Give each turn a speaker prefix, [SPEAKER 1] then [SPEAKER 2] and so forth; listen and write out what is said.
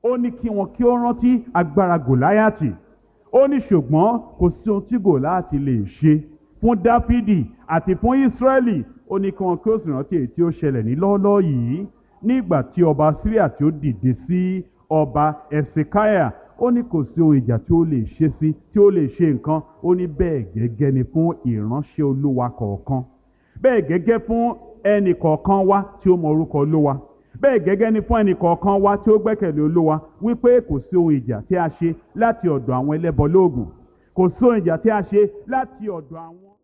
[SPEAKER 1] ó ní kí wọn kí ó rántí agbára gòláyàtì ó ní ṣùgbọ́n kò sí ohun tí gòláyàtì lè ṣe fún dáfídì àti fún ísírẹ́lì ó ní kí wọn kí ó sì rántí èyí tí ó ṣẹlẹ̀ ní lọ́ọ́lọ́ọ́ yìí nígbà tí ọba síríà tí ó dìde sí ọba ẹ̀sìkáyà ó ní kò sí ohun ìjà tí ó lè ṣe sí tí ó lè ṣe nǹkan ó ní bẹ́ẹ̀ gẹ́gẹ́ ni fún ìránṣẹ́ olúwa kọ̀ọ̀kan bẹ́ẹ̀ gẹ́gẹ́ fún ẹnì kọ̀ọ̀kan wa tí ó mọ orúkọ olúwa bẹ́ẹ̀ gẹ́gẹ́ ni fún ẹnì kọ̀ọ̀kan wa tí ó gbẹ́kẹ̀lé olúwa wípé kò sí ohun ìjà tí a ṣe láti ọ̀dọ̀ àwọn ẹlẹ́bọ lóògùn kò sí ohun ìjà tí a ṣe láti ọ̀dọ̀ àwọn.